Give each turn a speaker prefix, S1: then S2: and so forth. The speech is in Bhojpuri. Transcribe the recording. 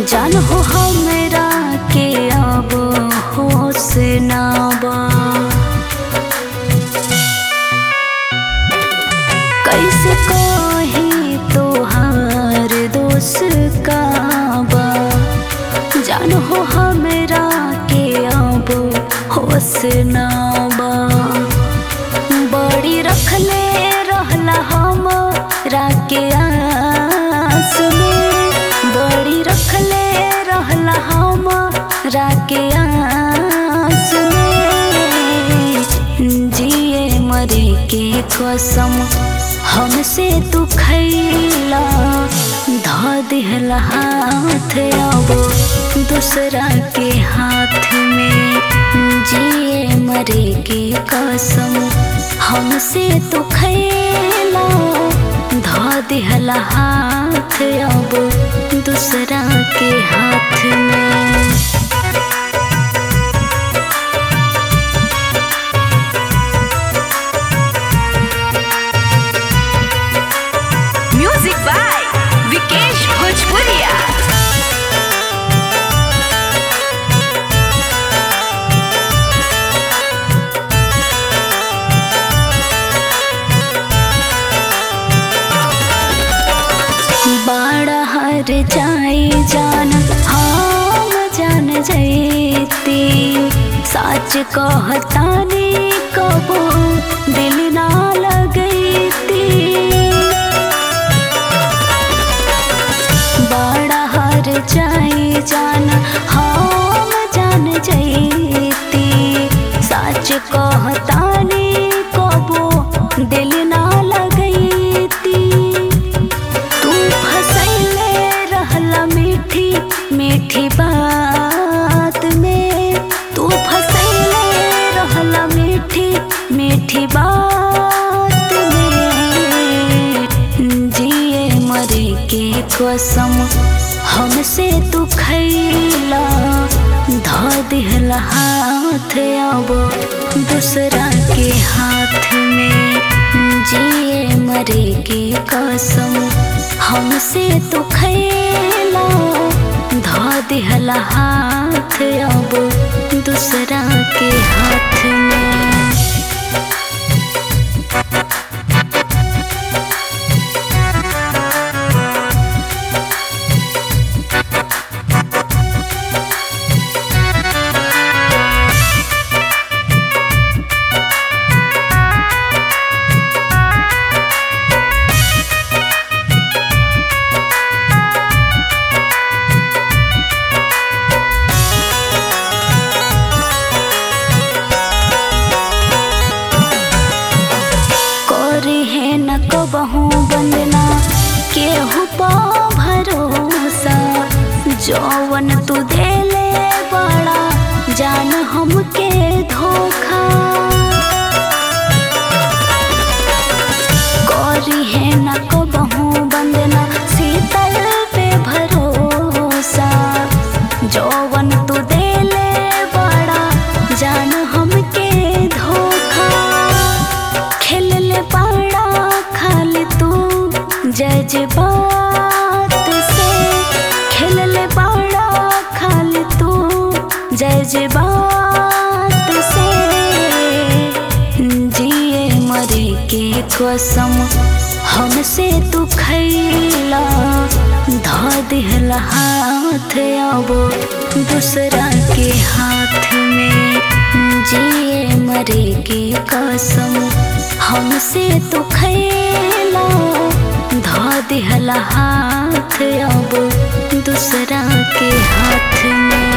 S1: जान हो हमरा के अब होश ना बा कैसे कही तोहार दोष का बा जान हो हमरा के अब होश ना बा बड़ी रखले रहला हम राके आस में बड़ी रखले रहला हम राके आस में जिए मरे के कसम हमसे तू खैला ध दिहला हाथ अब दूसरा के हाथ में जिए मरे के कसम हमसे तो खैला ध दिहला हाथ अब दूसरा के हाथ में
S2: म्यूजिक बाय विकेश भोजपुरिया
S1: बाड़ा हर जाई जान हम जान जैती सच कहतानी कबो दिल ना लगैती बाड़ा हर जाई जान हम जान जैती सच कहतानी कबो दिल ना लगैती तू फसैले रहला मीठी मीठी बात में तू फसैले रहला मीठी मीठी बात में जिए मरे के कसम हमसे तू खैला ध दिहला हाथ अब दूसरा के हाथ में जिए मरे के कसम हमसे तो खैला ध दिहला हाथ अब दूसरा के हाथ में करे है न कबहू बंदना केहू पा भरोसा जौवन तू देले बड़ा जान हमके धोखा करी है न कबहू बंदना शीतल पे भरोसा जौवन तू देले बड़ा जान हमके धोखा खेलले बड़ा खाल तू जज्बात से खेलले बड़ा खाल तू जज्बात से जिए मरे के कसम हमसे तू खैला ध दिहला हाथ अब दूसरा के हाथ में जिए मरे के कसम हमसे तो खैला ध दिहला हाथ अब दूसरा के हाथ में